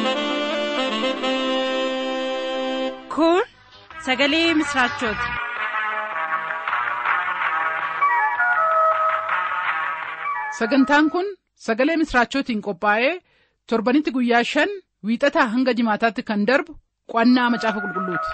Kun sagalee misraachooti. Sagantaan kun sagalee misraachootiin qophaa'ee torbanitti guyyaa shan wiixataa hanga jimaataatti kan darbu qo'annaa macaafa qulqulluuti.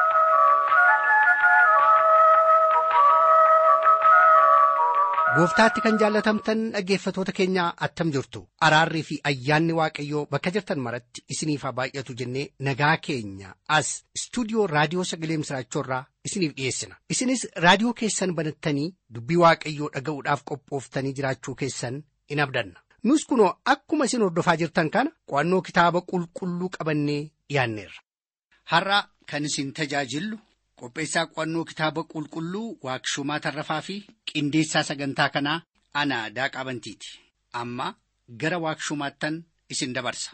Gooftaatti kan jaallatamtan dhaggeeffatoota keenyaa attam jirtu araarrii fi ayyaanni waaqayyoo bakka jirtan maratti isiniif haa baay'atu jennee nagaa keenya as istuudiyoo raadiyoo sagalee misraachoorraa isiniif dhiyeessina isinis raadiyoo keessan banattanii dubbii waaqayyoo dhaga'uudhaaf qophooftanii jiraachuu keessan in abdanna nus kunoo akkuma isin hordofaa jirtan kana qo'annoo kitaaba qulqulluu qabannee dhiyaanneerra. Har'a kan isin tajaajillu qopheessaa qo'annoo kitaaba qulqulluu waaqshumaa tarrafaa fi qindeessaa sagantaa kanaa ana daaqaa bantiiti amma gara waaqshumaattan isin dabarsa.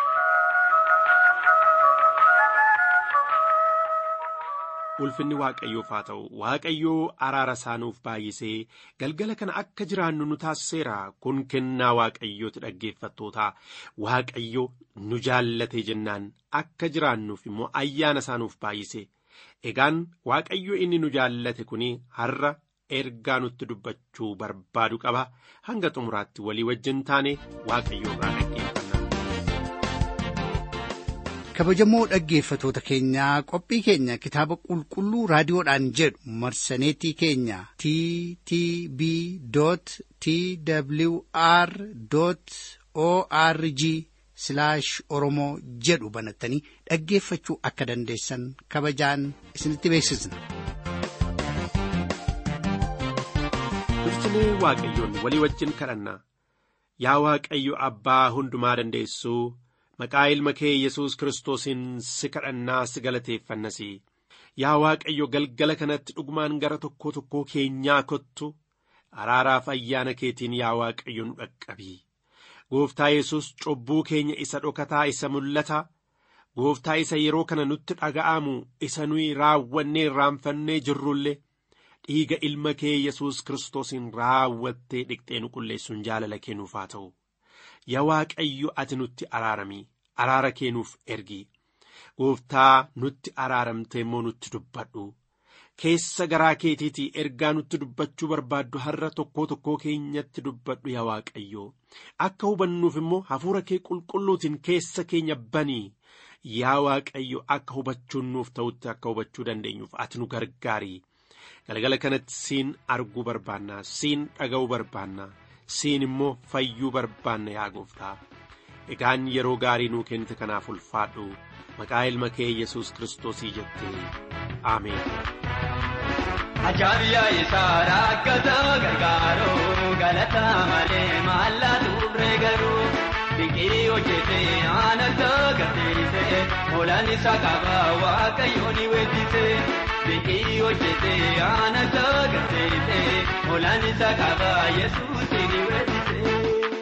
ulfinni waaqayyoof haa ta'u waaqayyoo araara isaanuuf baay'isee galgala kana akka jiraannu nu taasiseera kun kennaa waaqayyooti dhaggeeffattoota waaqayyo nu jaallatee jennaan akka jiraannuuf immoo ayyaana isaanuuf baay'ise egaan waaqayyo inni nu jaallate kun har'a ergaa nutti dubbachuu barbaadu qaba hanga xumuraatti walii wajjin taane waaqayyo irraa dhaggeeffanna. kabajamoo dhaggeeffatoota keenyaa qophii keenya kitaaba qulqulluu raadiyoodhaan jedhu marsaneetii keenya t t b t w r o r g oromoo jedhu banattanii dhaggeeffachuu akka dandeessan kabajaan isinitti beeksisna. Dursinee waaqayyoon walii wajjin kadhanna yaa waaqayyo abbaa hundumaa dandeessuu. maqaa ilma kee yesus kiristoosiin si kadhannaa si galateeffannas yaa waaqayyo galgala kanatti dhugumaan gara tokkoo tokkoo keenyaa kottu araaraaf ayyaana keetiin yaa waaqayyo nu dhaqqabii gooftaa yesus cubbuu keenya isa dhokataa isa mul'ata gooftaa isa yeroo kana nutti dhaga'amu isa nuyi raawwannee irraanfannee jirrullee dhiiga ilma kee yesus kiristoosiin raawwattee dhiqxee nu qulleessuun jaalala kennuuf haa ta'u. yaa waaqayyo ati nutti araarami araara kennuuf ergi gooftaa nutti araaramte immoo nutti dubbadhu keessa garaa keetiitii ergaa nutti dubbachuu barbaaddu har'a tokkoo tokkoo keenyatti dubbadhu yaa waaqayyo akka hubannuuf immoo hafuura kee qulqulluutiin keessa keenya banii yaa waaqayyo akka hubachuun nuuf ta'utti akka hubachuu dandeenyuuf ati nu gargaari galgala kanatti siin arguu barbaanna siin dhaga'uu barbaanna. siin immoo fayyuu barbaanna yaa gooftaa egaan yeroo gaarii nuu kennite kanaaf ulfaadhu maqaa ilma kee yesus kiristoosii jettee ameen. Ajaa'iba isaa rakkata gargaaruu galata malee maallaa turre garuu biqilii hojjetee aanasa gateessee oolan isaa qaba waaqayyoon weessisee. Biqilii hojjetee aanasa gateessee oolan isaa qaba yesuus ni weessisee.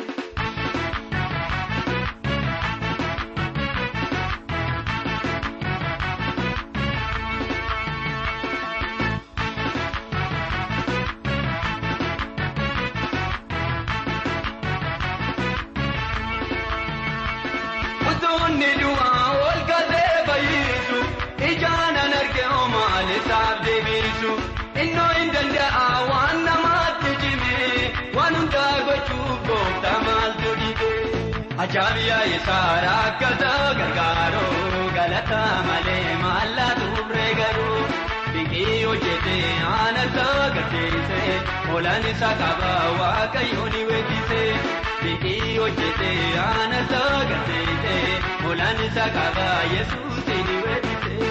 Utuunni du'aa ol galee fayyisu ijaanan argee maal isaaf deebisu innoo hin danda'a waan namaatti cime waan hundaa gochuuf gooftaa maaltu dhibe. Ajaa'iba isaa rakkata gargaaruu galata malee maallaa turre garuu biqilii hojjetee aanasa gateessee oolan isaa qaba waaqayyoon weessisee. Biqilii hojjetee aanasa gateessee oolan isaa qaba yesuus ni weessisee.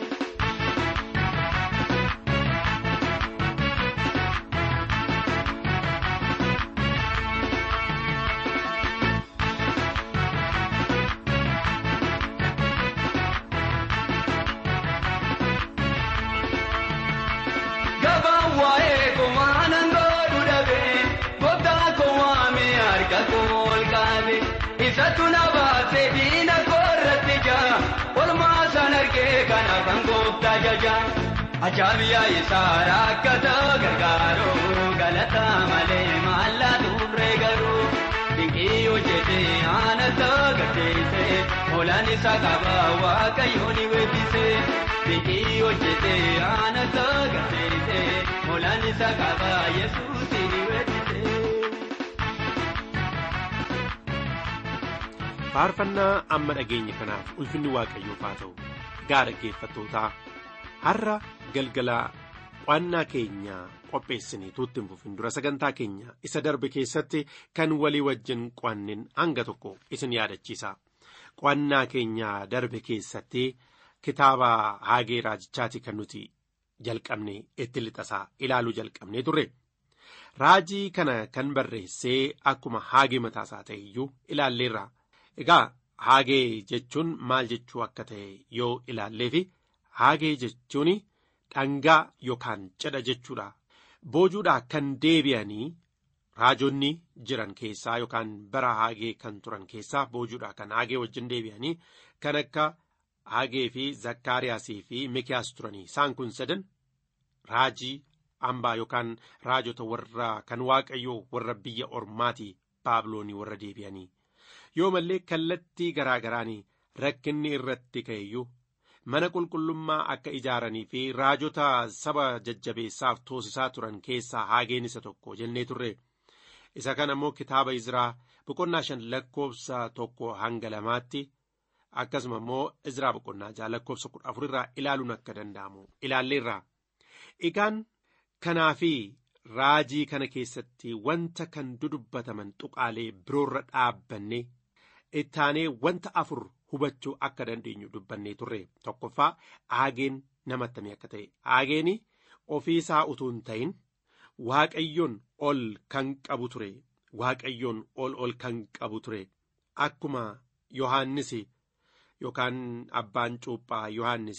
Gabaan waa'ee komaanan godhu dhabee gooftaa koo waamee harka koo ol qabe isatu na baasee diina koorratti jaa olmaa san argee kanaafan gooftaa jaja ajaa'iba isaa rakkata gargaaruu galata malee maallaa turre garuu dinqii hojjetee aanasa gateessee Hoolaan isaa qaba waaqayyoon weebbise. Biqii hojjete aana saganteesse. Hoolaan isaa qaba yesuus ni weebbise. faarfannaa amma dhageenye kanaaf ulfinni waaqayyoof haa ta'u gaa dhaggeeffattootaa har'a galgala qo'annaa keenya qopheessinee tuutti hin fufin dura sagantaa keenya isa darbe keessatti kan walii wajjin qo'annin hanga tokko isin yaadachiisa qo'annaa keenya darbe keessatti kitaaba haagee raajichaati kan nuti jalqabne itti lixasaa ilaaluu jalqabnee turre raajii kana kan barreessee akkuma haagee mataasaa ta'e iyyuu ilaalleerra. Egaa haagee jechuun maal jechuu akka ta'e yoo ilaalleefi haagee jechuun dhangaa yookaan cidha jechuudha. Boojuudhaa kan deebi'anii raajonni jiran keessaa yookaan bara haagee kan turan keessaa boojuudhaa kan haagee wajjin deebi'anii kan akka haagee fi zakkaariyaasii fi mikiyaas turanii isaan kun sadan raajii hambaa yookaan raajota warra kan waaqayyoo warra biyya ormaatii baabiloonii warra deebi'anii. yoo mallee kallattii garaa garaan rakkinni irratti ka'eyyuu mana qulqullummaa akka ijaaranii fi raajota saba jajjabeessaaf toosisaa turan keessaa haageen isa tokko jennee turre isa kana immoo kitaaba izraa boqonnaa shan lakkoofsa tokko hanga lamaatti akkasuma immoo izraa boqonnaa jaha lakkoofsa kudha afurirraa ilaaluun akka danda'amu ilaalleerra egaan kanaa fi raajii kana keessatti wanta kan dudubbataman tuqaalee biroorra dhaabbanne ittaanee wanta afur hubachuu akka dandeenyu dubbannee turre tokkoffaa aageen namattamii akka ta'e aageeni ofiisaa utuu hin ta'in waaqayyoon ol kan qabu ture waaqayyoon ol ol kan qabu ture akkuma yohaannis yookaan abbaan cuuphaa yohaannis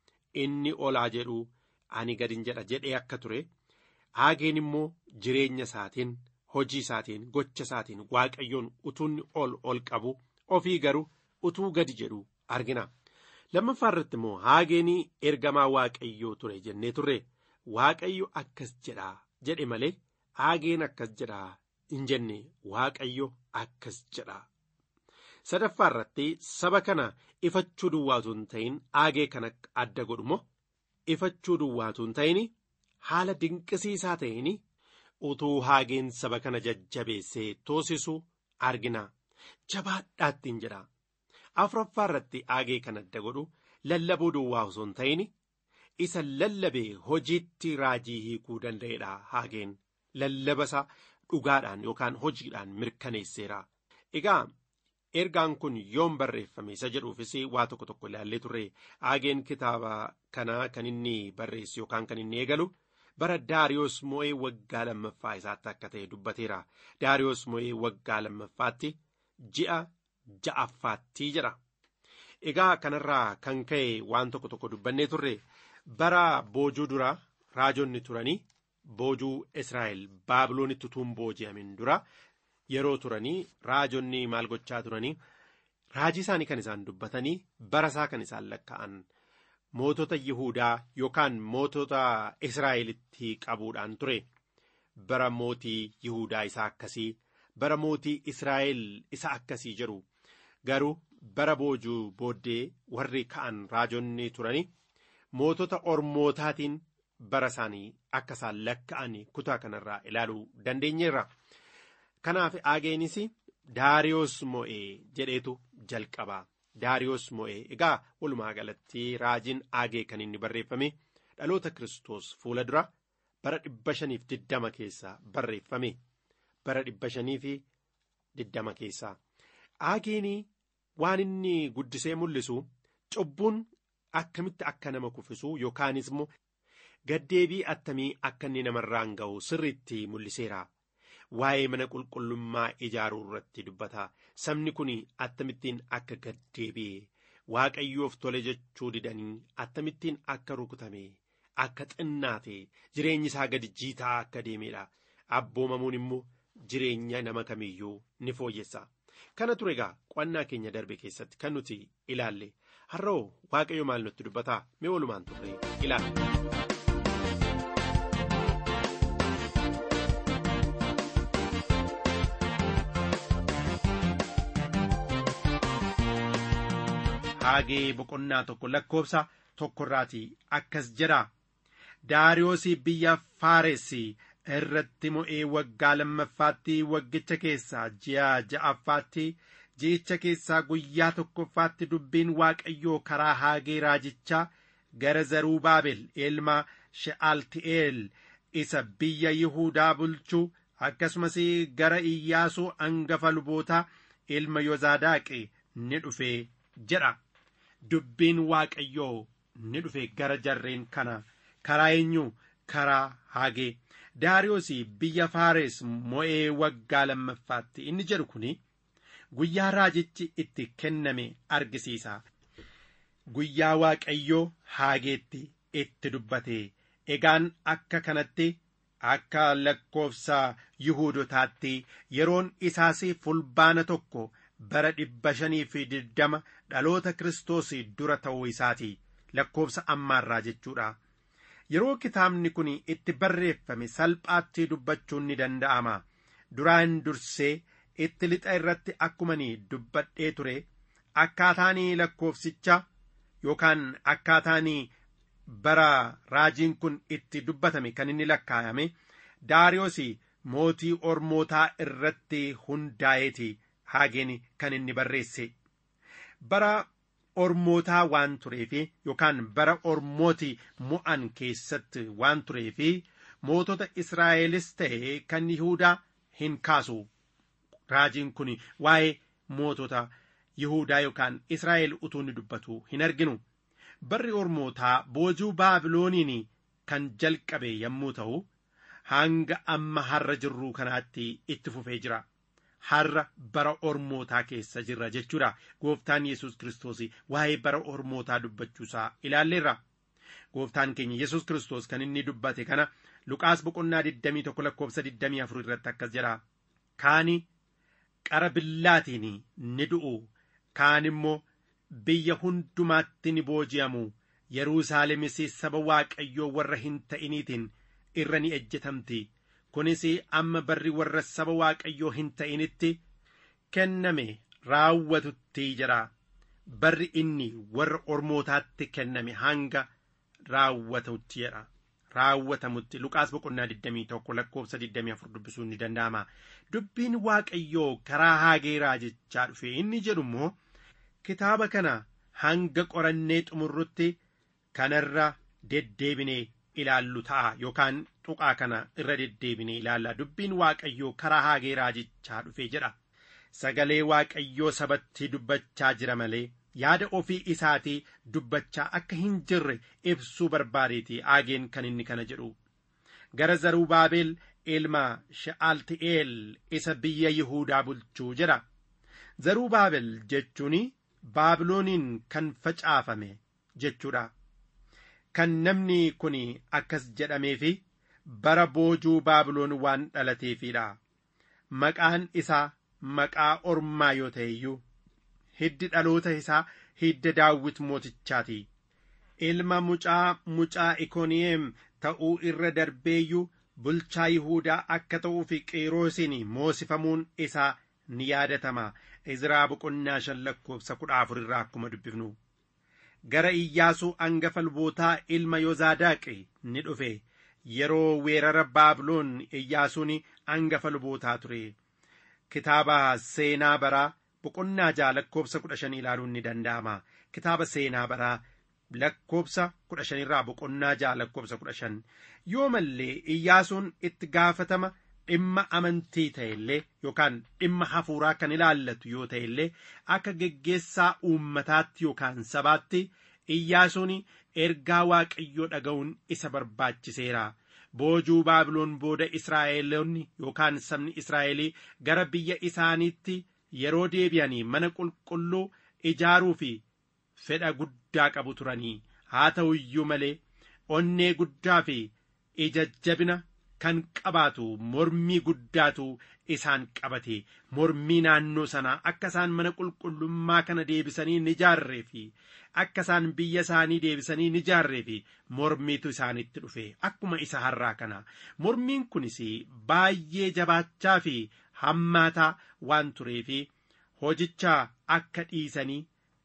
inni olaa jedhu ani gadin jedha jedhee akka ture aageen immoo jireenya isaatiin hojii isaatiin gocha isaatiin waaqayyoon utuunni ol ol qabu ofii garuu utuu gadi jedhu argina lammaffaa irratti immoo haageenii ergamaa waaqayyoo ture jennee turre waaqayyo akkas jedhaa jedhe malee haageen akkas jedhaa hin jenne waaqayyo akkas jedhaa sadaffaa irratti saba kana ifachuu duwwaatu hin ta'in haagee kana adda godhumo ifachuu duwwaatu hin ta'in haala dinqisiisaa ta'in utuu haageen saba kana jajjabeessee toosisu argina jabaadhaattiin jedha afuraffaa irratti haagee kan adda godhu lallabuu duwwaa osoo hin ta'in isa lallabee hojiitti raajii hiikuu danda'edha haageen lallabasaa dhugaadhaan yookaan hojiidhaan mirkaneesseera egaa ergaan kun yoom barreeffame isa jedhuufis waa tokko tokko ilaallee turre haageen kitaaba kanaa kan inni barreessu yookaan kan inni eegalu bara daariyoos moo'ee waggaa lammaffaa isaatti akka ta'e dubbateera daariyoos moo'ee waggaa lammaffaatti ji'a ja'affaatti jedha egaa kanarraa kan ka'e waan tokko tokko dubbannee turre bara boojuu dura raajonni turanii boojuu israa'el baabiloonitti utuu hin booji'amin dura yeroo turanii raajonni maal gochaa turanii raajii isaanii kan isaan dubbatanii bara isaa kan isaan lakka'an mootota yihuudaa yookaan mootota israa'elitti qabuudhaan ture bara mootii yihuudaa isa akkasii bara mootii israa'el isa akkasii jedhu garuu bara boojuu booddee warri ka'an raajonni turanii mootota ormootaatiin bara isaanii akka isaan lakka'an kutaa kanarraa ilaaluu dandeenyeerra. kanaaf aageenis daariyoos mo'ee jedheetu jalqaba daariyoos mo'ee egaa walumaa galatti raajiin aagee kan inni barreeffame dhaloota kiristoos fuula dura bara dhibba shaniif diddama keessa barreeffame bara dhibba shaniif diddama keessa aageenii waan inni guddisee mul'isu cubbuun akkamitti akka nama kuffisu yookaanis immoo gaddeebii attamii akka inni namarraan ga'u sirriitti mul'iseera. waa'ee mana qulqullummaa ijaaruu irratti dubbata sabni kun attamittiin akka gaddeebi'e waaqayyoof tole jechuu didanii attamittiin akka rukutame akka xinnaate jireenyi isaa gadi jiitaa akka deemedha abboomamuun immoo jireenya nama kamiyyuu ni fooyyessa kana ture egaa qo'annaa keenya darbe keessatti kan nuti ilaalle har'oo waaqayyo maal nutti dubbata mee walumaan turre ilaalle. haagee boqonnaa tokko lakkoofsa tokkorraati akkas jedha daariyoosii biyya faaressi irratti mo'ee waggaa lammaffaatti waggicha keessaa ji'a ja'affaatti ji'icha keessaa guyyaa tokkoffaatti dubbiin waaqayyoo karaa haagee raajichaa gara zaruubaabel ilma she'alti'eel isa biyya yihuudaa bulchuu akkasumas gara iyyaasuu angafa lubootaa ilma yozaadaaqi ni dhufe jedha dubbiin waaqayyoo ni dhufe gara jarreen kana karaa eenyu karaa haagee daariyoos biyya faares mo'ee waggaa lammaffaatti inni jedhu kun guyyaa raajichi itti kenname argisiisa guyyaa waaqayyoo haageetti itti dubbate egaan akka kanatti akka lakkoofsa yihuudotaatti yeroon isaas fulbaana tokko bara dhibba shanii fi digdama dhaloota kiristoos dura ta'uu isaati lakkoofsa ammaarraa jechuudha yeroo kitaabni kun itti barreeffame salphaatti dubbachuun ni danda'ama duraan dursee itti lixa irratti akkumani dubbadhee ture akkaataanii lakkoofsicha yookaan akkaataanii bara raajiin kun itti dubbatame kan inni lakkaayame daariyoos mootii ormootaa irratti hundaa'eeti haageen kan inni barreesse bara ormootaa waan tureefi yookaan bara ormooti mo'an keessatti waan tureefi mootota israa'elis ta'e kan yihuudaa hin kaasu raajiin kun waa'ee mootota yihuudaa yookaan israa'el utuu inni dubbatu hin arginu barri ormootaa boojuu baabilooniin kan jalqabe yommuu ta'u hanga amma har'a jirruu kanaatti itti fufee jira har'a bara ormootaa keessa jirra jechuudha gooftaan yesus kiristoos waa'ee bara ormootaa dubbachuusaa ilaalleerra gooftaan keenya yesus kiristoos kan inni dubbate kana luqaas boqonnaa 21 lakkoofsa 24 irratti akkas jedha kaani qara billaatiin ni du'u kaan immoo biyya hundumaatti ni booji'amu yerusaalemis saba waaqayyoo warra hin ta'iniitiin irra ni ejjetamti kunis amma barri warra saba waaqayyoo hin ta'initti kenname raawwatutti jedha barri inni warra ormootaatti kenname hanga raawwatutti jedha raawwatamutti luqaas boqonnaa 21 lakkoofsa 24 dubbisuun ni danda'ama dubbiin waaqayyoo karaa haagee raajichaa dhufe inni jedhu immoo kitaaba kana hanga qorannee xumurrutti kanarra deddeebinee ilaallu ta'a yookaan tuqaa kana irra deddeebinee ilaalla dubbiin waaqayyoo karaa haagee raajichaa dhufe jedha sagalee waaqayyoo sabatti dubbachaa jira malee yaada ofii isaatii dubbachaa akka hin jirre ibsuu barbaadeeti haageen kan inni kana jedhu gara zarubaabel ilma sha'alti'eel isa biyya yihuudaa bulchuu jedha zarubaabel jechuun baabilooniin kan facaafame jechuudha kan namni kun akkas jedhameefi bara boojuu baabiloon waan dhalateefidha maqaan isaa maqaa ormaa yoo ta'e iyyuu hiddi dhaloota isaa hidda daawwit mootichaati ilma mucaa mucaa ikooniyeem ta'uu irra darbeeyyuu bulchaa yihuudaa akka ta'uuf qeeroosiin moosifamuun isaa ni yaadatama izraa boqonnaa shan lakkoofsa kudha afur irraa akkuma dubbifnu gara iyyaasuu angafa lubootaa ilma yozaadaaqi ni dhufe yeroo weerara baabiloon iyyaasuun angafa lubootaa ture kitaaba seenaa baraa boqonnaa ja'a lakkoofsa kudha shan ilaaluun ni danda'ama kitaaba seenaa baraa lakkoofsa kudha shanirraa boqonnaa ja'a lakkoofsa kudha shan yoo mallee iyyaasuun itti gaafatama dhimma amantii ta'e illee yookaan dhimma hafuuraa kan ilaallatu yoo ta'e illee akka geggeessaa uummataatti yookaan sabaatti iyyaasuun ergaa waaqayyoo dhaga'uun isa barbaachiseera boojuu baabiloon booda israa'eloonni yookaan sabni israa'elii gara biyya isaaniitti yeroo deebi'anii mana qulqulluu ijaaruu fi fedha guddaa qabu turanii haa ta'u iyyuu malee onnee guddaa fi ija jabina kan qabaatu mormii guddaatu isaan qabate mormii naannoo sanaa akka isaan mana qulqullummaa kana deebisanii ni ijaarree fi akka isaan biyya isaanii deebisanii ni ijaarree fi mormiitu isaanitti dhufe akkuma isa har'aa kana mormiin kunis baay'ee jabaachaa fi hammaataa waan tureefi hojicha akka dhiisanii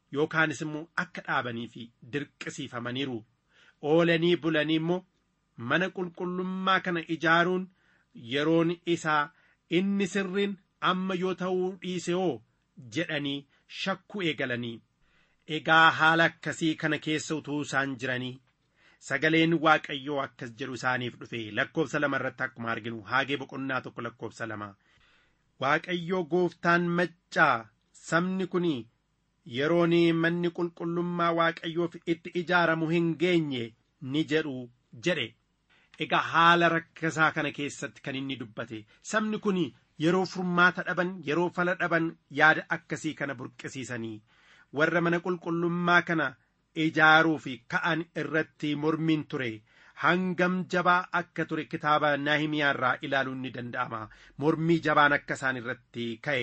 yookaanis immoo akka dhaabanii fi dirqisiifamaniiru oolanii bulanii immoo mana qulqullummaa kana ijaaruun yeroon isaa inni sirriin amma yoo ta'uu dhiise hoo jedhanii shakkuu eegalanii egaa haala akkasii kana keessa utuu isaan jiranii sagaleen waaqayyoo akkas jedhu isaaniif dhufe lakkoofsa lama irratti akkuma arginu haagee boqonnaa tokko lakkoofsa lama waaqayyoo gooftaan maccaa sabni kun yeroon manni qulqullummaa waaqayyoof itti ijaaramu hin geenye ni jedhu jedhe egaa haala rakkasaa kana keessatti kan inni dubbate sabni kun yeroo furmaata dhaban yeroo fala dhaban yaada akkasii kana burqisiisanii warra mana qulqullummaa kana ijaaruu fi ka'an irratti mormiin ture hangam jabaa akka ture kitaaba naahimiyaa irraa ilaaluun ni danda'ama mormii jabaan akka isaan irratti ka'e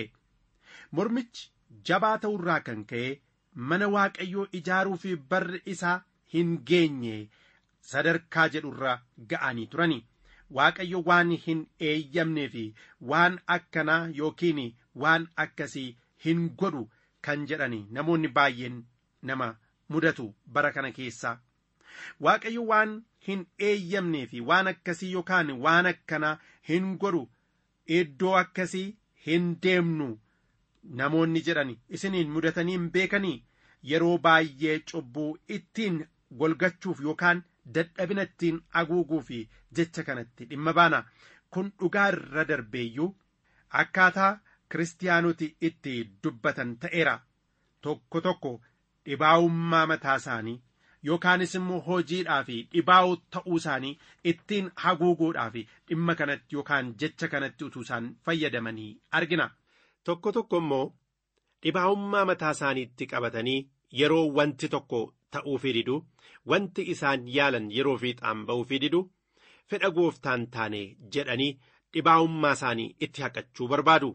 mormichi jabaa ta'urraa kan ka'e mana waaqayyoo ijaaruu fi barri isaa hin geenye sadarkaa jedhurra ga'anii turani waaqayyo waan hin eeyyamnee fi waan akkanaa yookiin waan akkasii hin godhu kan jedhani namoonni baay'een nama mudatu bara kana keessaa waaqayyo waan hin eeyyamnee fi waan akkasii yookaan waan akkanaa hin godhu iddoo akkasii hin deemnu namoonni jedhan isiniin mudatanii hin beekanii yeroo baay'ee cubbuu ittiin golgachuuf yookaan dadhabina ittiin haguuguu fi jecha kanatti dhimma baana kun dhugaa irra darbeeyyuu akkaataa kiristaanoti itti dubbatan ta'eera tokko tokko dhibaa'ummaa mataa isaanii yookaanis immoo hojiidhaa fi dhibaa'uu ta'uu isaanii ittiin haguuguudhaa fi dhimma kanatti yookaan jecha kanatti utuu isaan fayyadamanii argina. Tokko tokko immoo dhibaa'ummaa mataa isaaniitti qabatanii yeroo wanti tokko ta'uufii didu wanti isaan yaalan yeroo fiixaan ba'uufii didu fedha gooftaan taane jedhanii dhibaa'ummaa isaanii itti haqachuu barbaadu.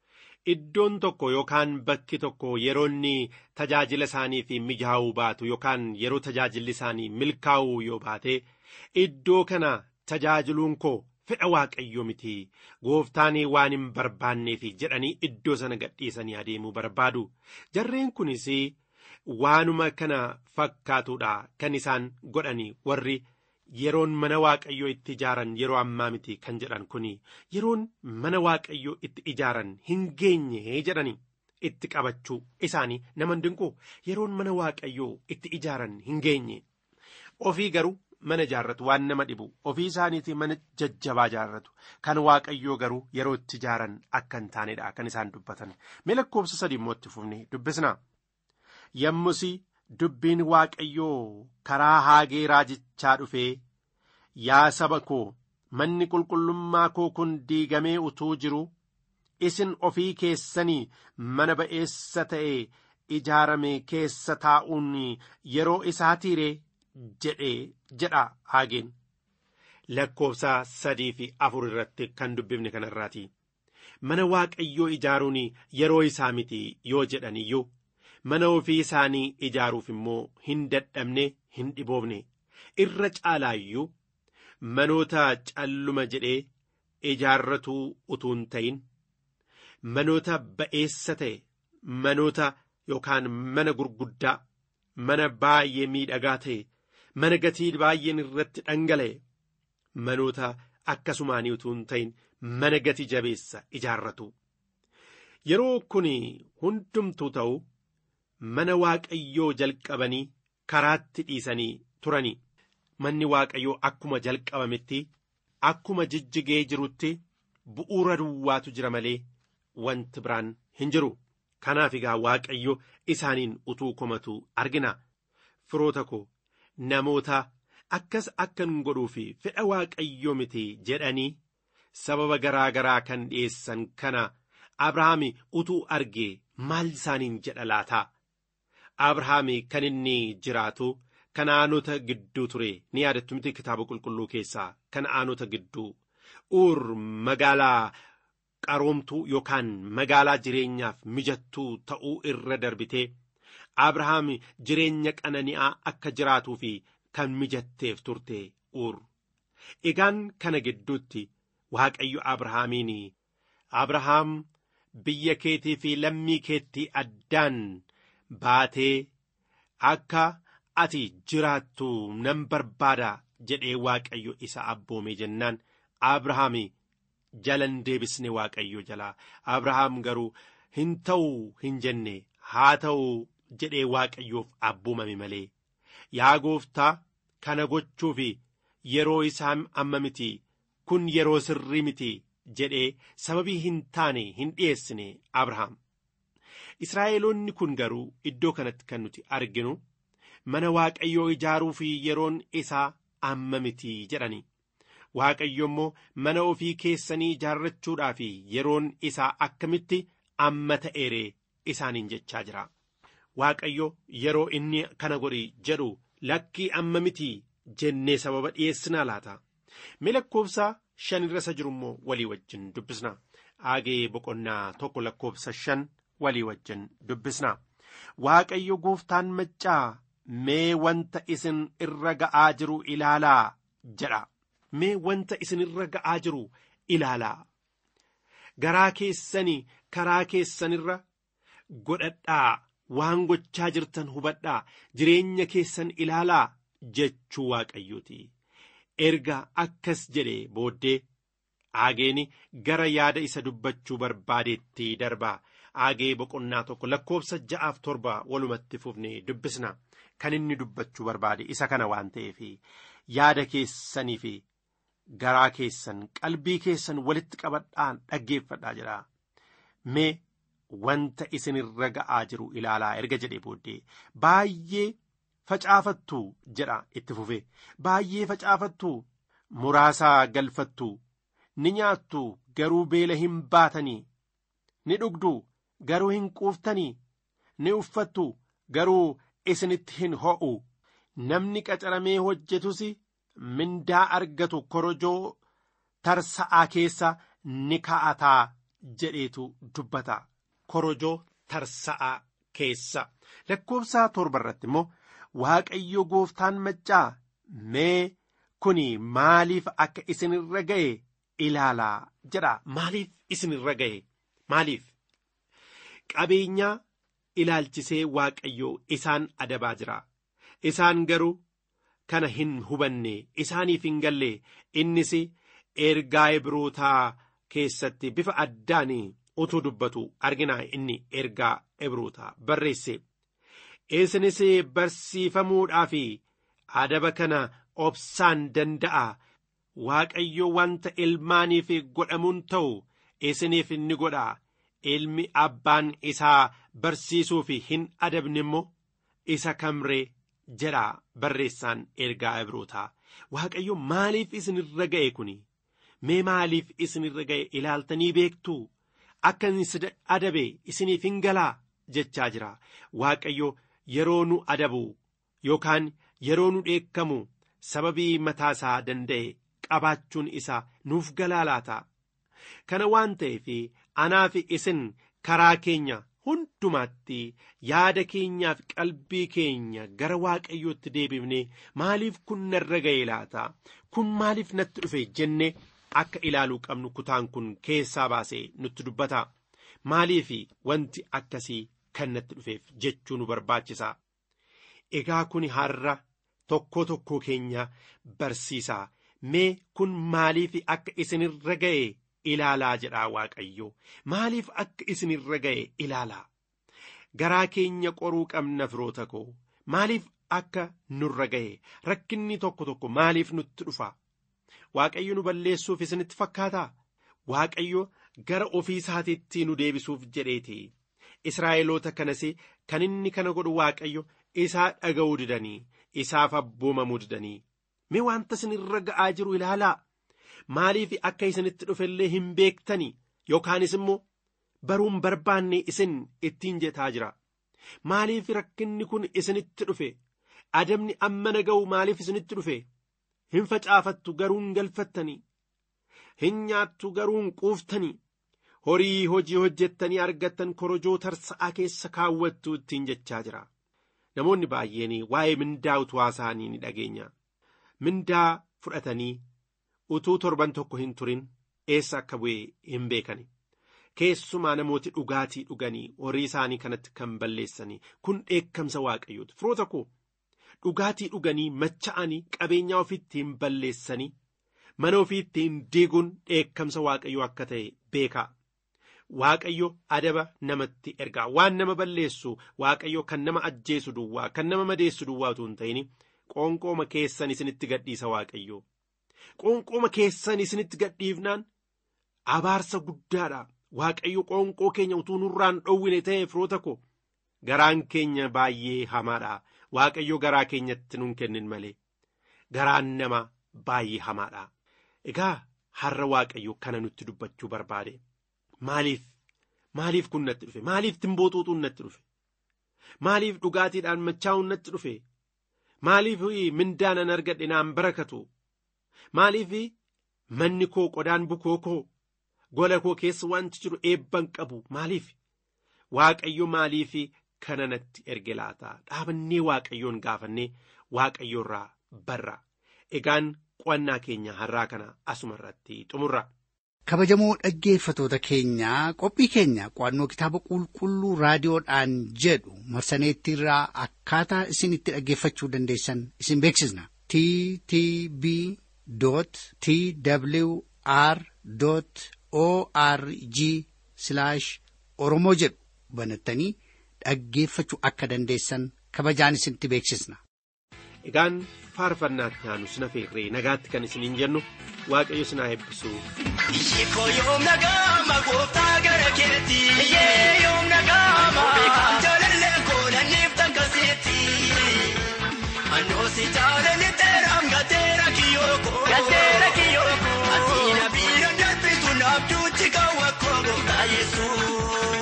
Iddoon tokko yookaan bakki tokko yeroo inni tajaajila isaanii fi mijaa'uu baatu yookaan yeroo tajaajilli isaanii milkaa'uu yoo baate iddoo kana tajaajiluun koo fedha waaqayyo miti gooftaan waan hin barbaanneef jedhanii iddoo sana gadhiisanii adeemuu barbaadu jarreen kunis waanuma kana fakkaatudha kan isaan godhani warri yeroon mana waaqayyoo itti ijaaran yeroo ammaa miti kan jedhan kun yeroon mana waaqayyoo itti ijaaran hin geenye jedhani itti qabachuu isaanii nama dinqu yeroon mana waaqayyoo itti ijaaran hin geenye ofii garuu mana ijaarratu waan nama dhibu ofii isaaniitii mana jajjabaa ijaarratu kan waaqayyoo garuu yeroo itti ijaaran akka hin taanedha kan isaan dubbatan mee lakkoofsa sadii immoo itti fufne dubbisna yommus dubbiin waaqayyoo karaa haagee raajichaa dhufee yaa saba koo manni qulqullummaa koo kun diigamee utuu jiru isin ofii keessanii mana ba'eessa ta'e ijaarame keessa taa'uun yeroo isaatiiree jedhee jedha haageen lakkoofsa sadii fi afur irratti kan dubbifne kanarraati mana waaqayyoo ijaaruun yeroo isaa miti yoo jedhan iyyuu mana ofii isaanii ijaaruuf immoo hin dadhabne hin dhiboofne irra caalaayyuu manoota calluma jedhee ijaarratuu utuu hin ta'in manoota ba'eessa ta'e manoota yookaan mana gurguddaa mana baay'ee miidhagaa ta'e mana gatii baay'een irratti dhangala'e manoota akkasumaanii utuu hin ta'in mana gati jabeessa ijaarratu yeroo kun hundumtuu ta'u mana waaqayyoo jalqabanii karaatti dhiisanii turanii manni waaqayyoo akkuma jalqabametti akkuma jijjigee jirutti bu'uura duwwaatu jira malee wanti biraan hin jiru kanaaf egaa waaqayyo isaaniin utuu komatu argina firoota koo namoota akkas akkan godhuu fi fedha waaqayyoo miti jedhanii sababa garaa garaa kan dhiyeessan kana abrahaami utuu argee maal isaaniin jedha laataa abrahaami kan inni jiraatu kana'aanota gidduu ture ni yaadattu miti kitaaba qulqulluu keessaa kana'aanota gidduu uur magaalaa qaroomtuu yookaan magaalaa jireenyaaf mijattuu ta'uu irra darbitee abrahaam jireenya qanani'aa akka jiraatuu fi kan mijatteef turte uur egaan kana gidduutti waaqayyo abrahaamiin abrahaam biyya keetii fi lammii keettii addaan baatee akka ati jiraattu nan barbaada jedhee waaqayyo isa abboome jennaan abrahaam jalan deebisne waaqayyo jalaa abrahaam garuu hin ta'u hin jenne haa ta'u jedhee waaqayyoof abboomame malee yaa gooftaa kana gochuuf yeroo isaa amma miti kun yeroo sirrii miti jedhee sababii hin taane hin dhiyeessine abrahaam israa'eloonni kun garuu iddoo kanatti kan nuti arginu mana waaqayyoo ijaaruu fi yeroon isaa amma miti jedhani waaqayyo immoo mana ofii keessanii ijaarrachuudhaa fi yeroon isaa akkamitti amma ta'eeree isaaniin jechaa jira waaqayyo yeroo inni kana godhi jedhu lakkii amma miti jennee sababa dhiyeessinaa laata mee lakkoofsa shan irra isa jiru immoo walii wajjin dubbisna aagee boqonnaa tokko lakkoofsa shan walii wajjin dubbisna waaqayyo gooftaan maccaa mee wanta isin irra ga'aa jiru ilaalaa jedha mee wanta isin irra ga'aa jiru ilaalaa garaa keessanii karaa keessanirra godhadhaa waan gochaa jirtan hubadhaa jireenya keessan ilaalaa jechuu waaqayyooti erga akkas jedhe booddee aageeni gara yaada isa dubbachuu barbaadeetti darbaa aagee boqonnaa tokko lakkoofsa ja'aaf torba walumatti fufnee dubbisna kan inni dubbachuu barbaade isa kana waan ta'eef yaada keessanii fi garaa keessan qalbii keessan walitti qabadhaan dhaggeeffadhaa jedha mee wanta isinirra ga'aa jiru ilaalaa erga jedhe booddee baay'ee facaafattu jedha itti fufe baay'ee facaafattu muraasaa galfattu ni nyaattu garuu beela hin baatanii ni dhugdu garuu hin quuftanii ni uffattu garuu isinitti hin ho'u namni qacaramee hojjetus mindaa argatu korojoo tarsa'aa keessa ni kaa'ataa jedheetu dubbata korojoo tarsa'aa keessa lakkoofsa torba irratti immoo waaqayyo gooftaan maccaa mee kuni maaliif akka isinirra ga'e ilaalaa jedha maaliif isinirra ga'e maaliif qabeenyaa ilaalchisee waaqayyo isaan adabaa jira isaan garuu kana hin hubanne isaaniif hin galle innis ergaa ibrootaa keessatti bifa addaan utuu dubbatu argina inni ergaa ibrootaa barreesse isinis barsiifamuudhaaf adaba kana obsaan danda'a waaqayyo wanta ilmaaniif godhamuun ta'u isiniif ni godha ilmi abbaan isaa barsiisuuf hin adabne immoo isa kamree jedha barreessaan ergaa ibrootaa waaqayyo maaliif isinirra ga'e kuni mee maaliif isinirra ga'e ilaaltanii beektuu akka inni adabe isiniif hin galaa jechaa jira waaqayyo yeroo nu adabu yookaan yeroo nu dheekkamu sababii mataasaa danda'e qabaachuun isaa nuuf galaa laata kana waan ta'eef anaa fi isin karaa keenya hundumaatti yaada keenyaaf qalbii keenya gara waaqayyootti deebifne maaliif kun narra ga'e laata kun maaliif natti dhufe jenne akka ilaaluu qabnu kutaan kun keessaa baasee nutti dubbata maaliif wanti akkasii kan natti dhufeef jechuu nu barbaachisa egaa kun har'a tokkoo tokkoo keenya barsiisa mee kun maaliif akka isinirra ga'e ilaalaa jedhaa waaqayyo maaliif akka isinirra ga'e ilaalaa garaa keenya qoruu qabna firoota koo maaliif akka nurra ga'e rakkinni tokko tokko maaliif nutti dhufa waaqayyo nu balleessuuf isinitti fakkaataa waaqayyo gara ofii isaatiitti nu deebisuuf jedheeti israa'eloota kanas kan inni kana godhu waaqayyo isaa dhaga'uu didanii isaaf abboomamuu didanii mee wanta isinirra ga'aa jiru ilaalaa maaliif akka isinitti dhufellee hin beektani yookaanis immoo baruun barbaanne isin ittiin jetaa jira maaliif rakkinni kun isinitti dhufe adabni amma na ga'u maaliif isinitti dhufe hin facaafattu garuu hin galfattanii hin nyaattu garuu hin quuftanii horii hojii hojjettanii argattan korojoo tarsa'aa keessa kaawwattu ittiin jechaa jira namoonni baay'een waa'ee mindaa utuu isaanii ni dhageenya mindaa fudhatanii utuu torban tokko hin turin eessa akka bu'e hin beekani keessumaa namooti dhugaatii dhuganii horii isaanii kanatti kan balleessanii kun dheekkamsa waaqayyooti firoota koo dhugaatii dhuganii macha'anii qabeenyaa ofiittiin balleessanii mana ofiittiin diiguun dheekkamsa waaqayyoo akka ta'e beekaa waaqayyo adaba namatti ergaa waan nama balleessu waaqayyo kan nama ajjeesu duwwaa kan nama madeessu duwwaa utuu hin ta'in qoonqooma keessan isinitti gadhiisa waaqayyo qoonqooma keessan isinitti gadhiifnaan abaarsa guddaadha waaqayyo qoonqoo keenya utuu nurraan dhowwine ta'e firoota ko garaan keenya baay'ee hamaadha waaqayyo garaa keenyatti nun kennin malee garaan nama baay'ee hamaadha egaa har'a waaqayyo kana nutti dubbachuu barbaade maaliif maaliif kun natti dhufe maaliif timbootuutuun natti dhufe maaliif dhugaatiidhaan machaa'uun natti dhufe maaliif mindaanan argadhe naan barakatu maaliif manni koo qodaan bukoo koo gola koo keessa wanti jiru eebban qabu maaliif waaqayyo maaliif kana natti erge laata dhaabannee waaqayyoon gaafannee waaqayyoorraa barra egaan qo'annaa keenya har'aa kana asuma irratti xumurra. kabajamoo dhaggeeffatoota keenyaa qophii keenya qo'annoo kitaaba qulqulluu raadiyoodhaan jedhu marsaneettiirraa akkaataa isin itti dhaggeeffachuu dandeessan isin beeksisna t t b t w r o r g oromoo jedhu banattanii dhaggeeffachuu akka dandeessan kabajaan isinitti beeksisna. egaan faarfannaatti aanu sina feerree nagaatti kan isiniin jennu waaqayyo sinaa eebbisu. Ishikoo yoom nagaama gooftaa gara keetti. Iyyee yoom nagaama. Beekaan jaalallee koolaniif takkasitti. Anoosi jaalali teeraam gateera kiyooko. Gateera kiyooko. Asiina biira darbitu naabduutti kaawwa koo gooftaa Yesuus.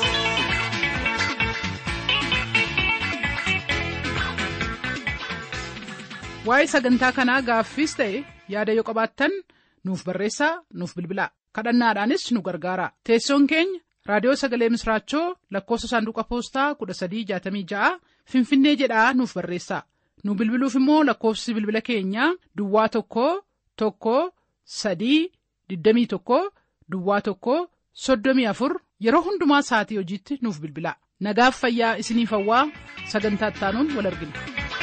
waa'ee sagantaa kanaa gaaffiis ta'e yaada yoo qabaattan nuuf barreessaa nuuf bilbilaa kadhannaadhaanis nu gargaara teessoon keenya raadiyoo sagalee misraachoo lakkoofsa saanduqa poostaa 1366 finfinnee jedhaa nuuf barreessaa nu bilbiluuf immoo lakkoofsi bilbila keenyaa duwwaa tokko tokko sadii 21 duwwaa tokko 34 yeroo hundumaa sa'atii hojiitti nuuf bilbilaa nagaaf fayyaa isiniif hawwaa sagantaa ittaanuun wal argina.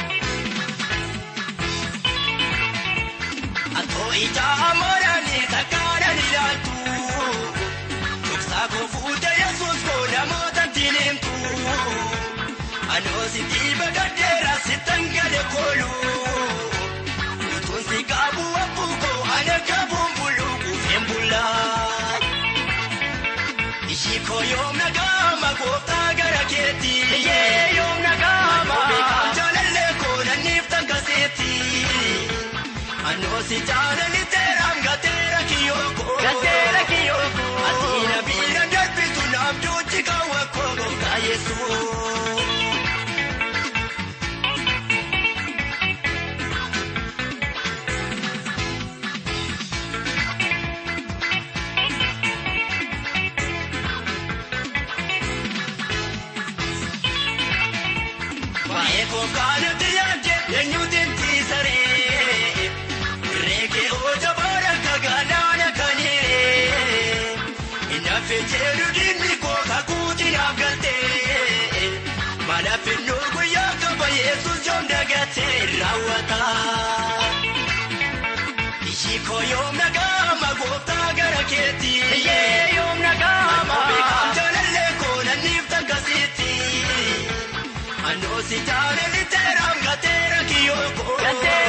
Atoo ija amooranii takkaadhaan ilaaltu. Dhoksaa koo fuutee yesuus koo namoota diinimtu. Anoo si dhiiba gaddeera si tangale koolu. Utuun si qaabu abbuu koo ana qabuun bulu kuufeen bullaa. Ishii koo yoom nagaama gooftaa gara keetti. Iyyee yoom nagaama. Beekaan jaalallee koo nanniif takkasitti. Anoosi jaalali teeraam gateera kiyooko. Gateera kiyooko. Asiina biira darbitu naabduutti kaawwa koo gooftaa Yesuus. Baay'ee kookaanutti yaadde eenyuuti tiisaree. Reekee oja boora kagaadhaan akkaniree. Inaafe jedhu diinni koo kakuuti naaf galtee. Mana finnoo guyyaa qaba Yesuus joom dagatee raawwata. Ishii koo yoom nagaama gooftaa gara keetti. Iyyee yoom nagaama. Beekaan jaalallee koo nanniif takkasitti. Anoosi jaalali teeraam gateera kiyooko. Gateera